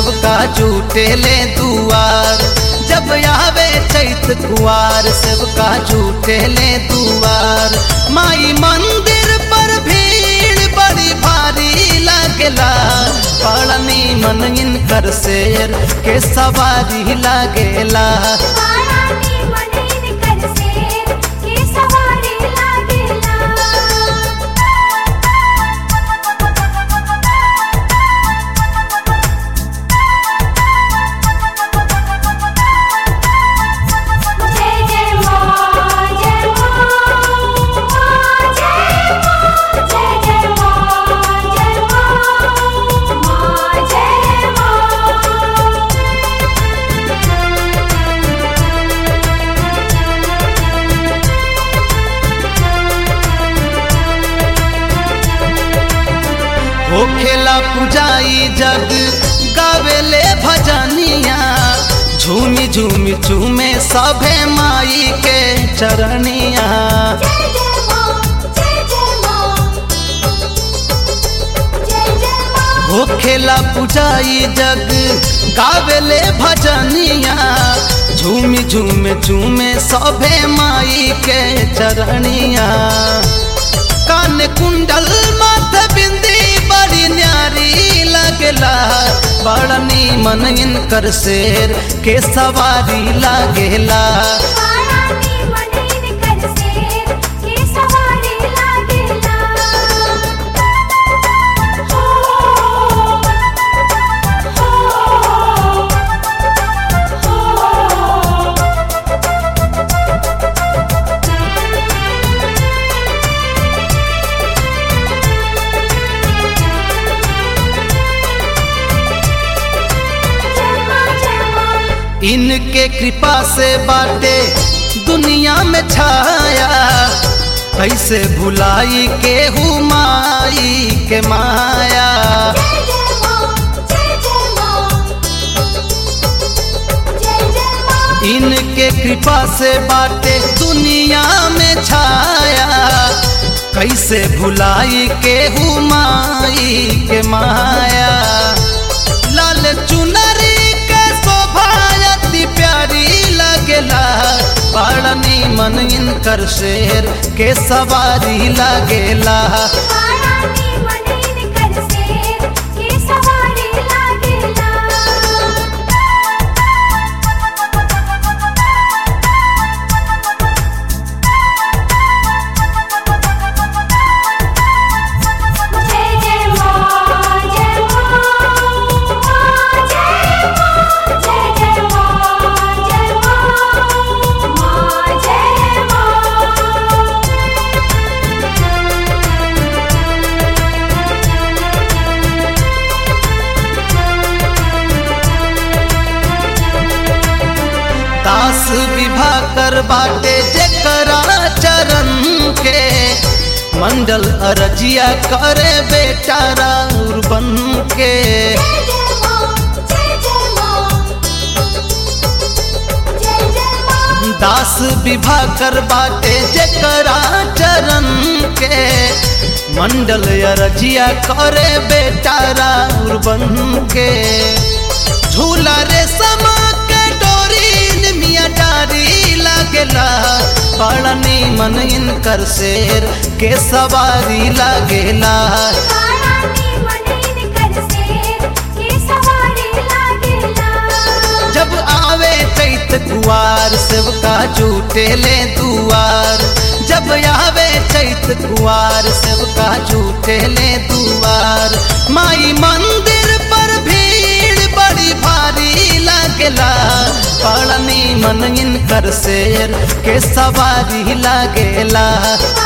सेवका झूठे ले दुआर जब आवे चैत कुआर सेवका झूठे ले दुआर माई मंदिर पर भीड़ बड़ी भारी लागेला पड़नी मन इनकर शेर के सवारी लागेला पारानी मनीन कर से के सवारी लागेला जय जय मां जय मां जय मां जय जय मां जय मां मां जय मां हो खेला पुजाई जग गावेले भजनिया झूमी झूमी झूमे सभे माई के चरनिया जय जय मां जय जय मां जय जय मां हो खेला पुजाई जग गावेले भजनिया झूमी झूमे झूमे सभे माई के चरनिया कान कुंडल माथ बिंदी बड़ी न्यारी लगला बड़नी मन इनकर शेर के सवारी लागेला पारानी मनीन कर से के सवारी लागेला हो हो हो जय मां जय मां इनके कृपा से बाटे दुनिया में छाया कैसे भुलाई के हुमाई के माया जय जय मां जय जय मां जय जय मां इनके कृपा से बाटे दुनिया में छाया कैसे भुलाई के हुमाई के माया लाल चुनरी के शोभा अति प्यारी लगेला पड़नी मन इनकर शेर के सवारी लगेला पारानी मनीन कर से के सवारी लागेला जय जय मां जय मां जय मां जय जय मां जय मां मां जय मां दास विभा कर बाटे जेकरा चरण के मंडल अरजिया करे बेटा राउर बन के जय जय मां जय जय मां जय जय मां दास विभा कर बाटे जेकरा चरण के मंडल अरजिया करे बेटा राउर बन के झूला रे समा के डोरी मिया डारी लागेला पड़नी मन इनकर शेर के सवारी लागेला पारानी मनीन कर से के सवारी लागेला जब आवे चैत कुआर सेवका झूठे ले दुआर जब आवे चैत कुआर सेवका झूठे ले दुआर माई मंदिर पर भीड़ बड़ी भारी लागेला पड़नी मन इनकर शेर के सवारी लागेला